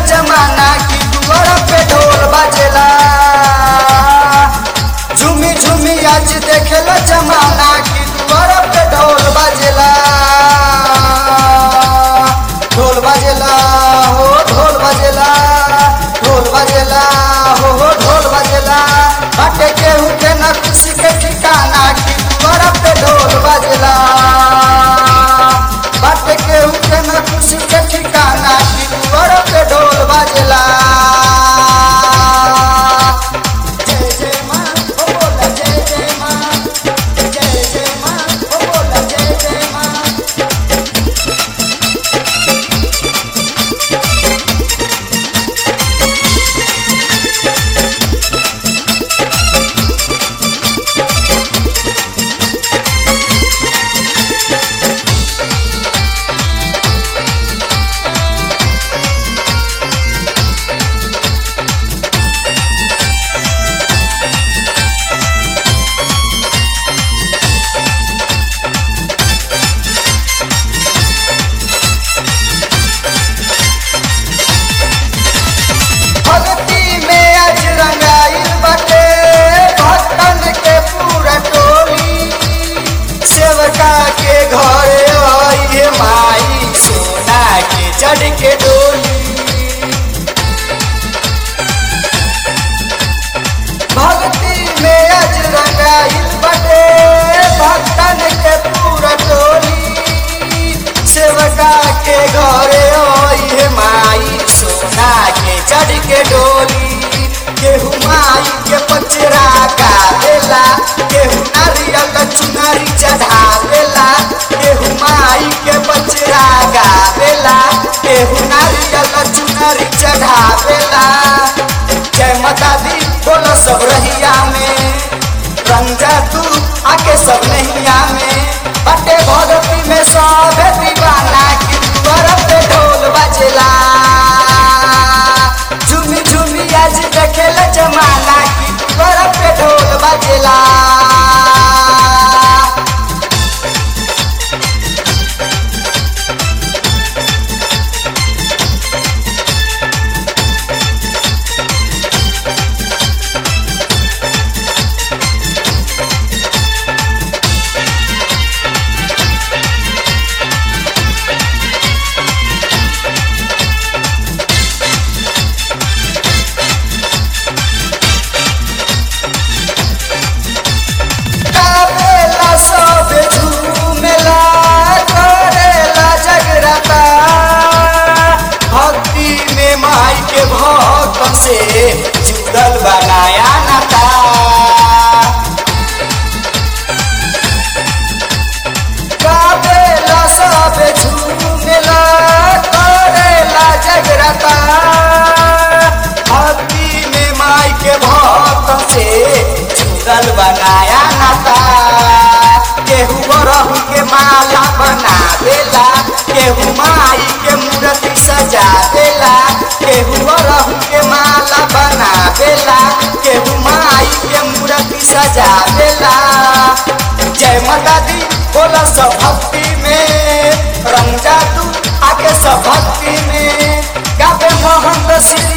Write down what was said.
जमाना की दुआर पे ढोल बाजेला झूमी झूमी आज देखेला जमाना की दुआर पे ढोल बाजेला ढोल बाजेला हो ढोल बाजेला ढोल बाजेला हो हो ढोल बाजेला बाटे केहू के न खुशी के ठिकाना की दुआर पे ढोल बाजेला बाटे केहू के न खुशी के ठिकाना की दुआर पे ढोल बाजेला जय जय माँ ओ बोला जय जय माँ जय जय माँ ओ बोला जय जय माँ भक्ति में आज रंगाइल बाटे भक्तन के पूरा टोली सेवका के घरे आइए माई सोना के चढ़ के डोली भक्ति में आज रंगाइल बाटे भक्तन के पूरा टोली सेवका के घरे आइए माई सोना के चढ़ के डोली केहू माई के पचरा गावेला केहू नारियल चुनरी चढ़ावेला केहू माई के पचरा गावेला केहू नारियल चुनरी चढ़ावेला जय माता दी बोलो सब रहिया में रंजा तू आके सब नैया में बटे भगती में सब दीवाना की दुआर पे ढोल बजेला झूमी झूमी आज देखेला जमाना की दुआर पे ढोल बजेला गावेला सब झूमेला करेला जगराता भक्ति में माई के भक्त से जुड़ल बनाया नाता गावेला सब झूमेला करेला जगराता भक्ति में माई के भक्त से जुड़ल बनाया नाता केहू बरहू के माला बना देला केहू माई के मूर्ति सजा देला केहू बरहू के माला बना देला केहू माई के मूर्ति सजा देला जय माता दी बोला सब भक्ति में रंग जा तू आके सब भक्ति में गावे मोहन श्री